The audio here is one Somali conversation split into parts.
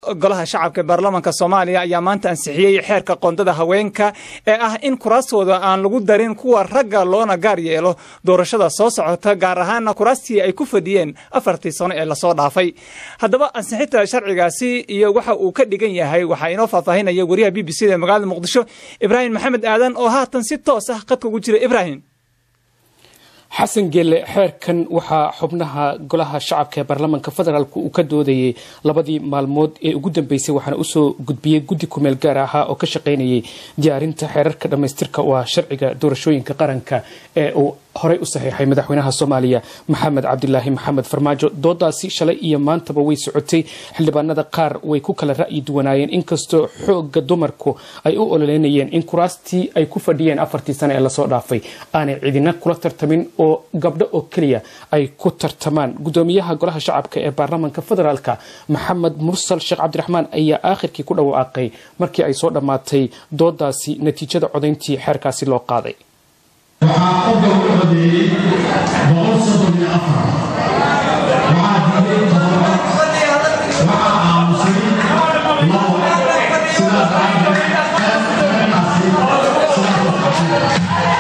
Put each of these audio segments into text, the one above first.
golaha shacabka ee baarlamaanka soomaaliya ayaa maanta ansixiyey xeerka qoondada haweenka ee ah in kuraastooda aan lagu darin kuwa ragga loona gaar yeelo doorashada soo socota gaar ahaana kuraastii ay ku fadhiyeen afartii sano ee lasoo dhaafay haddaba ansixinta sharcigaasi iyo waxa uu ka dhigan yahay waxaa inoo faahfaahinaya wariyaha b b c da ee magaalada muqdisho ibraahim maxamed aadan oo haatan si toos ah qadka ugu jira ibraahim xasan geelle xeerkan waxaa xubnaha golaha shacabka ee baarlamaanka federaalk uu ka doodayay labadii maalmood ee ugu dambeysay waxaana usoo gudbiyey guddi kumeel gaar ahaa oo ka shaqaynayay diyaarinta xeerarka dhammaystirka waa sharciga doorashooyinka qaranka ee uu horey u saxiixay madaxweynaha soomaaliya maxamed cabdilaahi maxamed farmaajo doodaasi shalay iyo maantaba way socotay xildhibaanada qaar way ku kala ra'yi duwanaayeen inkastoo xooga dumarku ay u ololeynayeen in kuraastii ay ku fadhiyeen afartii sane ee lasoo dhaafay aanay cidina kula tartamin oo gabdho oo keliya ay ku tartamaan gudoomiyaha golaha shacabka ee baarlamaanka federaalka maxamed mursal sheekh cabdiraxmaan ayaa aakhirkii ku dhawaaqay markii ay soo dhammaatay doodaasi natiijada codayntii xeerkaasi loo qaaday waxaa qodol u codeeyey boqol soddon iyo afar waxaa diiday todoba waxaa aamusay labo sidaas daraadeed xeerkaasi sidaas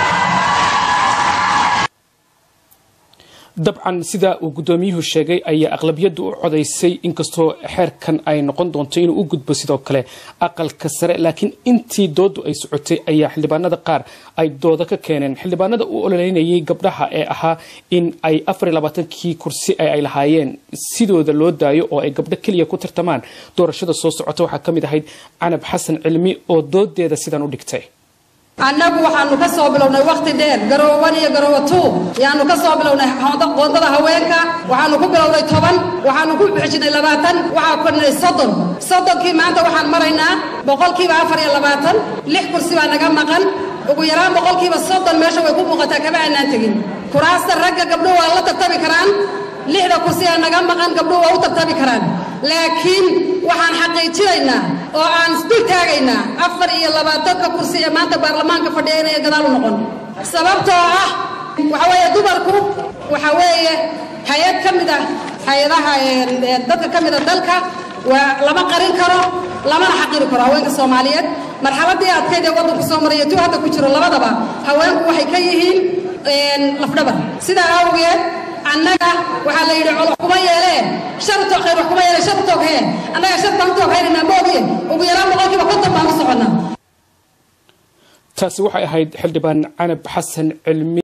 dabcan sida uu gudoomiyuhu sheegay ayaa aqlabiyadu u codaysay inkastoo xeerkan ay noqon doonto inuu u gudbo sidoo kale aqalka sare laakiin intii doodu ay socotay ayaa xildhibaanada qaar ay dooda ka keeneen xildhibaanada u ololeynayay gabdhaha ee ahaa in ay afarlabaatankii kursi ay lahaayeen sidooda loo daayo oo ay gabdho keliya ku tartamaan doorashada soo socota waxaa ka mid ahayd canab xasan cilmi oo doodeeda sidan u dhigtay annagu waxaanu ka soo bilownay wakhti dheer garoowan iyo garoowa tuu yaanu ka soo bilownay qoondada haweenka waxaanu ku bilownay toban waxaanu ku bixijinay labaatan waxaa kornay soddon soddonkii maanta waxaan maraynaa boqolkiiba afar iyo labaatan lix kursi baa naga maqan ugu yaraan boqolkiiba soddon meesha way ku muuqataa kama aanaan tegin kuraasta ragga gabdhuhu waa la tartami karaan lixda kursi ee naga maqan gabdhuhu waa u tartami karaan laakiin waxaan xaqiijinaynaa oo aan isdul taagaynaa afar iyo labaatanka kursi ee maanta baarlamaanka fadhiya inay gadaal u noqon sababtoo ah waxa weeye dumarku waxa weeye hay-ad ka mid ah hay-adaha dadka ka mid a dalka waa lama qarin karo lamana xaqiri karo haweenka soomaaliyeed marxaladii adkayd ee waddanku soo maraya tuu hadda ku jiro labadaba haweenku waxay ka yihiin lafdhabar sidaa awgeed annaga waxaa la yidhi colox kuma yeelee sharto khayr wax kuma yeelee shar tooghee annaga shartaan u tooghaynanaa moogiye ugu yaraan boqolkiiba konton baan u soconnaa taasi waxay ahayd xildhibaan canab xasan cilmi